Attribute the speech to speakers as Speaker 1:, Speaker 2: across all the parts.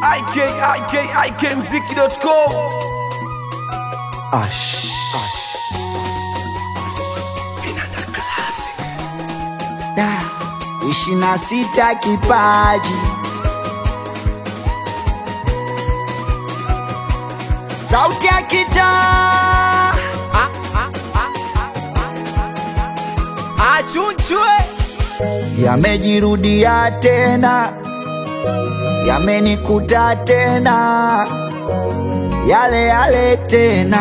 Speaker 1: IK, IK, IKMziki.com.
Speaker 2: Ash. Da, ishirini na sita kipaji sauti ya kitaa
Speaker 3: achunchwe
Speaker 2: yamejirudia tena, yamenikuta tena, yale yale tena,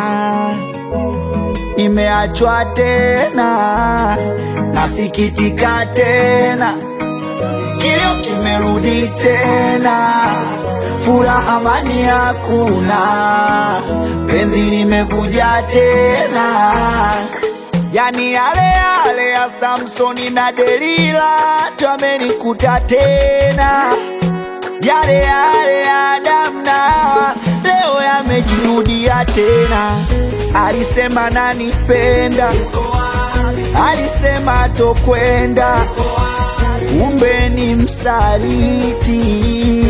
Speaker 2: nimeachwa tena, nasikitika tena, kilio kimerudi tena, furaha amani hakuna, penzi limevuja tena yani yale yale ya Samsoni na Delila twamenikuta tena, yale yale ya Adamu na Hawa leo yamejirudia tena. Alisema nanipenda, alisema tokwenda, kumbe ni msaliti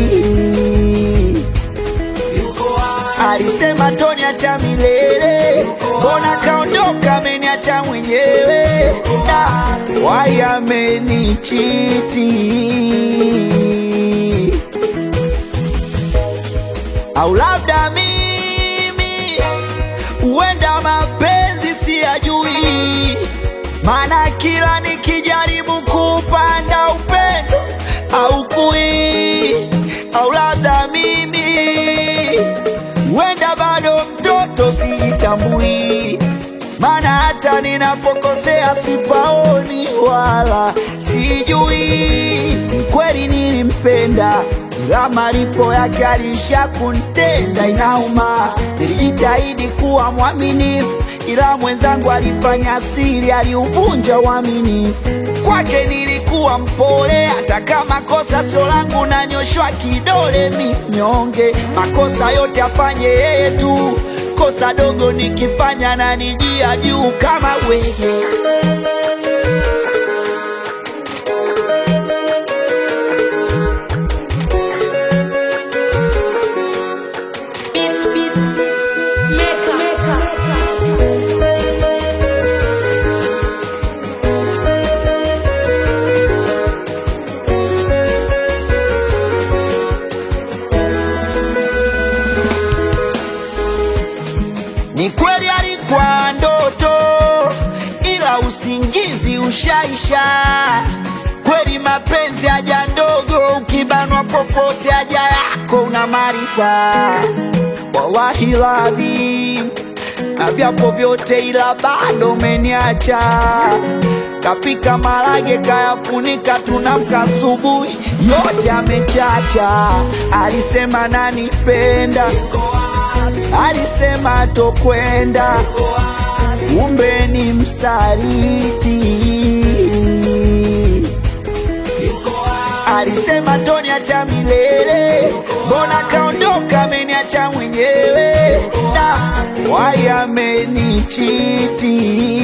Speaker 2: alisema toniacha milele, mbona kaondoka ameniacha mwenyewe, da wai amenichiti, au labda mimi huenda mapenzi siyajui, maana kila nikijaribu kupanda upendo au kui, au labda mimi huenda bado mtoto sijitambui, maana hata ninapokosea sipaoni wala sijui. Kweli nilimpenda, ila malipo yake alisha kuntenda, inauma. Nilijitahidi kuwa mwaminifu, ila mwenzangu alifanya siri, aliuvunja uaminifu. Kwake nilikuwa mpole, hata kama kosa sio langu, nanyoshwa kidole minyonge. Makosa yote afanye yeye tu, kosa dogo nikifanya na nijia juu kama wewe.
Speaker 4: Beats, beats, maker, maker.
Speaker 2: Ni kweli alikuwa ndoto, ila usingizi ushaisha. Kweli mapenzi haja ndogo, ukibanwa popote haja yako unamaliza. Wallahi ladhim, na vyapo vyote, ila bado umeniacha. Kapika marage kayafunika, tunamka asubuhi, yote amechacha. Alisema nanipenda alisema tokwenda, kumbe ni msaliti. Alisema toniacha milele, mbona kaondoka ameniacha mwenyewe, na wai amenichiti.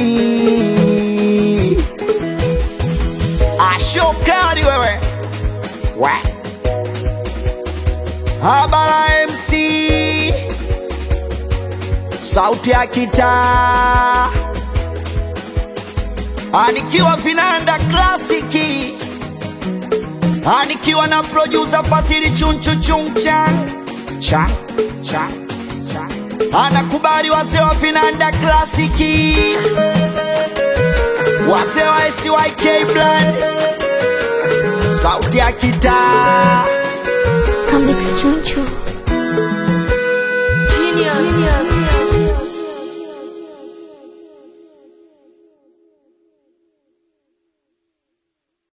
Speaker 2: Ashokali wewe we. Habara MC sauti ya kitaa anikiwa vinanda klasiki anikiwa na producer Fasili chunchu chungchan cha cha cha anakubali wazee wa vinanda klasiki wazee wa SYK Brand sauti ya kitaa
Speaker 4: Comics Chunchu. Genius.